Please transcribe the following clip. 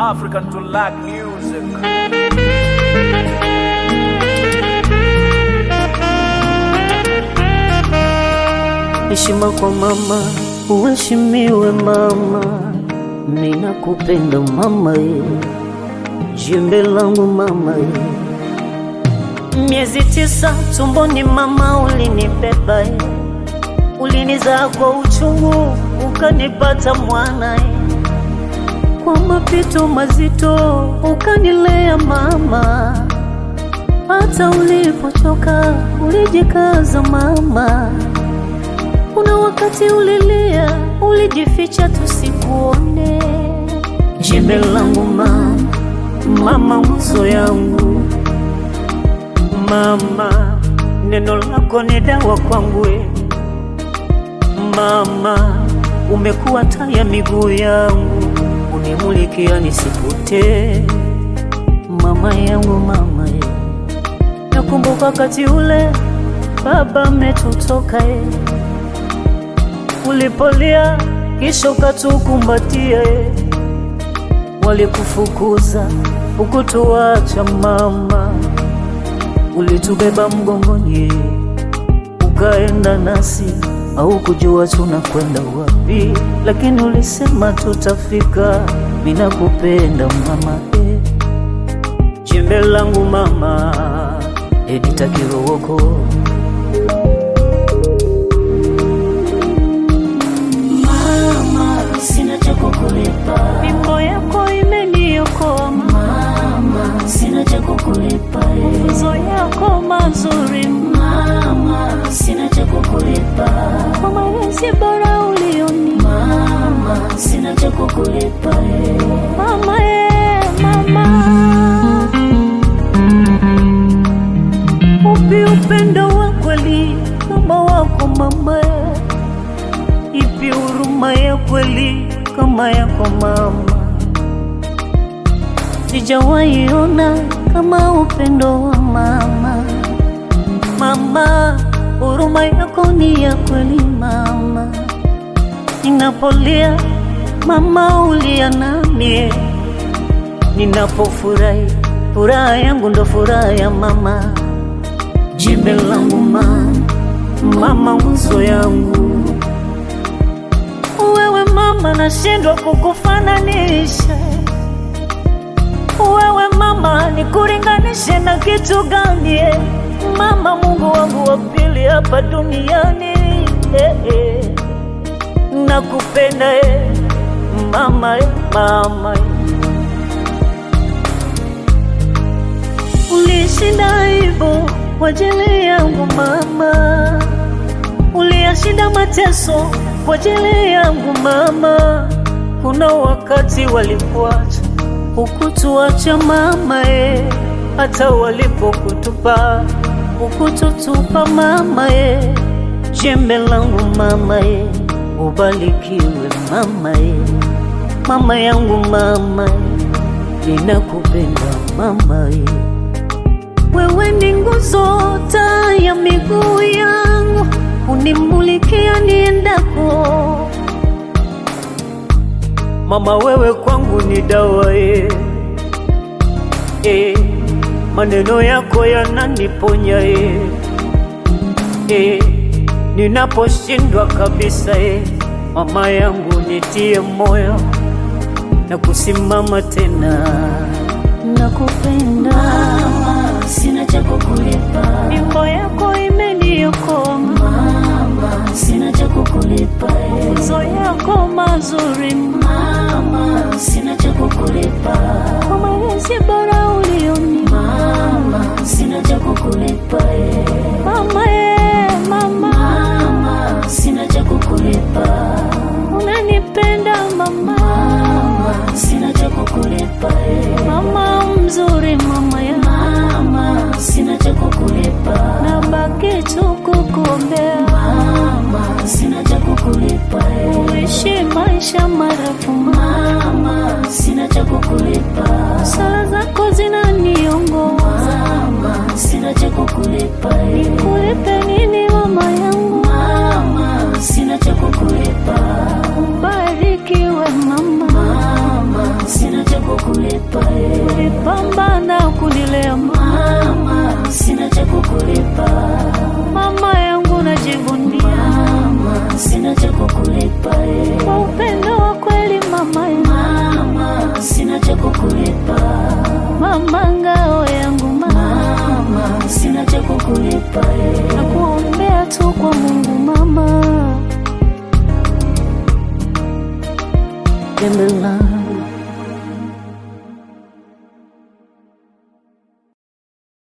African to lack music. Heshima kwa mama, uheshimiwe mama, ninakupenda mama ye, jembe langu mama ye. Miezi tisa tumboni mama ulinibeba ye, ulinizaa kwa uchungu ukanipata mwana ye, kwa mapito mazito ukanilea mama, hata ulipochoka ulijikaza mama. Kuna wakati ulilia, ulijificha tusikuone. Jembe langu mama, mama nguzo yangu mama, neno lako ni dawa kwangu we. Mama, umekuwa taa ya miguu yangu, unimulikia nisipotee. Mama yangu mama ye, nakumbuka wakati ule baba ametutoka ye ulipolia kisha ukatukumbatia ye. Walikufukuza ukutuacha mama, ulitubeba mgongoni ukaenda nasi, au kujua tunakwenda wapi, lakini ulisema tutafika. Mina kupenda mama e, jembe langu mama, Edita Kirowoko Mama, sina cha kukulipa. Mimbo yako imeniokoa Mama, sina cha kukulipa. eh. mafunzo yako mazuri Mama, sina cha kukulipa. kwa malezi bora ulioni Mama, sina cha kukulipa. eh. mama ye mama upi upendo wa kweli kama wako mama ye ipi huruma ya kweli kama yako mama sijawahi ona kama upendo wa mama mama huruma yako ni ya kweli mama ninapolia mama ulia nami ninapofurahi furaha yangu ndo furaha ya mama jembe langu mama mama nguzo yangu wewe mama nashindwa kukufananisha wewe mama nikuringanishe na kitu gani eh? mama mungu wangu wa pili hapa duniani eh, eh. nakupenda eh. mama eh, mama eh. ulishinda aibu kwa ajili yangu mama uliyashinda mateso kwa ajili yangu mama kuna wakati walikuacha ukutuacha mama e hata walipokutupa ukututupa mama e jembe langu mama e ubarikiwe mama e mama yangu mama e ninakupenda mama e wewe ni nguzo taa ya miguu yangu unimulikia niendako mama wewe kwangu ni dawa e. E, maneno yako yananiponya e. E, ninaposhindwa kabisa e. mama yangu nitie moyo na kusimama tena nakupenda Mama, sina cha kukulipa. mimbo yako imeniokoa Mama, sina cha kukulipa. eh. mafunzo yako mazuri Mama, sina cha kukulipa. kwa malezi bora ulioni Mama, sina cha kukulipa. eh. mama ye mama Mama, sina cha kukulipa. unanipenda mama Mama, sina cha kukulipa. eh. mama mzuri mama ya Mama, sina cha kukulipa. nabaki tu kukuombea Mama, sina cha kukulipa. eh. uishi maisha marefu Mama, sina cha kukulipa. sala zako zinaniongoza Mama, sina cha kukulipa. eh. kulipe nini mama yangu Mama, sina cha kukulipa. ubarikiwe mama Mama, sina cha kukulipa. ulipambana kunilea Mama, sina cha kukulipa. mama yangu najivunia Mama, sina cha kukulipa. eh. kwa upendo wa kweli mama yangu. Mama, sina cha kukulipa. mama ngao yangu mama Mama, sina cha kukulipa. eh. na kuombea tu kwa Mungu mama Gembe langu